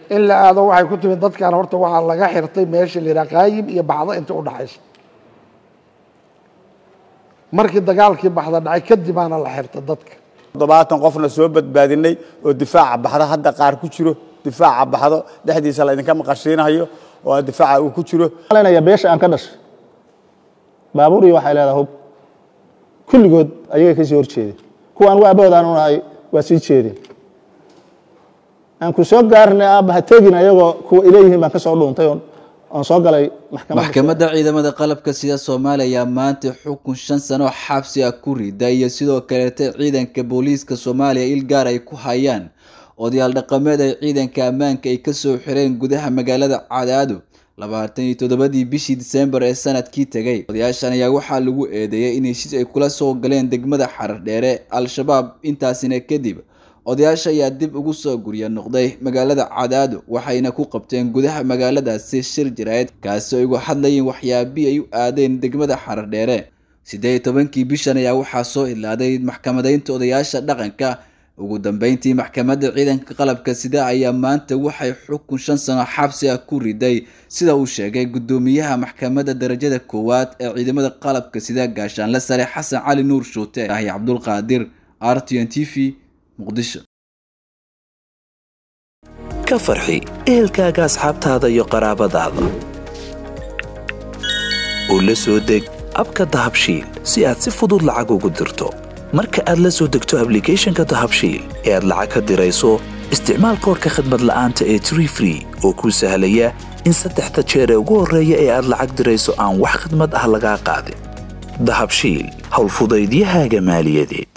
in la aado waxay ku timid dadkan horta waxaa laga xirtay meesha la yidhaha qaayib iyo baxdo inta u dhaxaysa markii dagaalkii baxda dhacay kadibaana la xirta dadka toddobaatan qofna soo badbaadinay oo difaaca baxdo hadda qaar ku jiro difaaca baxdo dhexdiisa laydinka maqashiinayo oo difaaca uu ku jiro malanaya beesha aan ka dhashay baabuur iyo waxay leedahay hub kulligood ayagay ka sii hor jeedeen kuwaan waa abood aan unahay waa sii jeedeen aan ku soo gaarnay aabba ha tegin ayagoo kuwa ileeyihiin baan ka soo dhuuntay oon oon soo galay maxkamadda maxkamadda ciidamada qalabka sida soomaaliya ayaa maanta xukun shan sano xabsi ah ku rida iyo sidoo kaleeta ciidanka booliiska soomaaliya il gaar ay ku hayaan odayaal dhaqameed ay ciidanka ammaanka ay kasoo xireen gudaha magaalada cadaado labaatan iyo toddobadii bishii disembar ee sanadkii tegay odayaashan ayaa waxaa lagu eedeeyay in heshiis ay kula soo galeen degmada xardheere al-shabaab intaasina kadib odayaasha ayaa dib ugu soo gurya noqday magaalada cadaado waxayna ku qabteen gudaha magaaladaasi shir jiraayad kaasi oo igu hadlayeen waxyaabii ay u aadeen degmada xardheere siddeed iyo tobankii bishan ayaa waxaa soo ilaaday maxkamadeynta odayaasha dhaqanka ugu dambeyntii maxkamadda ciidanka qalabka sida ayaa maanta waxay xukun shan sano xabsi ah ku riday sida uu sheegay guddoomiyaha maxkamadda darajada koowaad ee ciidamada qalabka sida gaashaanle sare xasan cali nuur shuute ahi cabdulqaadir r t n t v muqdisho ka farxi ehelkaaga asxaabtaada iyo qaraabadaada oo la soo deg abka dahabshiil si aad si fudud lacag ugu dirto marka aad la soo degto ablicathonka dahabshiil ee aad lacag ka dirayso isticmaal koorka khadmad la'aanta ee tree free oo kuu sahlaya in saddexda jeer ee ugu horreeya ee aad lacag dirayso aan wax khidmad ah lagaa qaadin dahabshiil howlfudaydiyahaaga maaliyadeed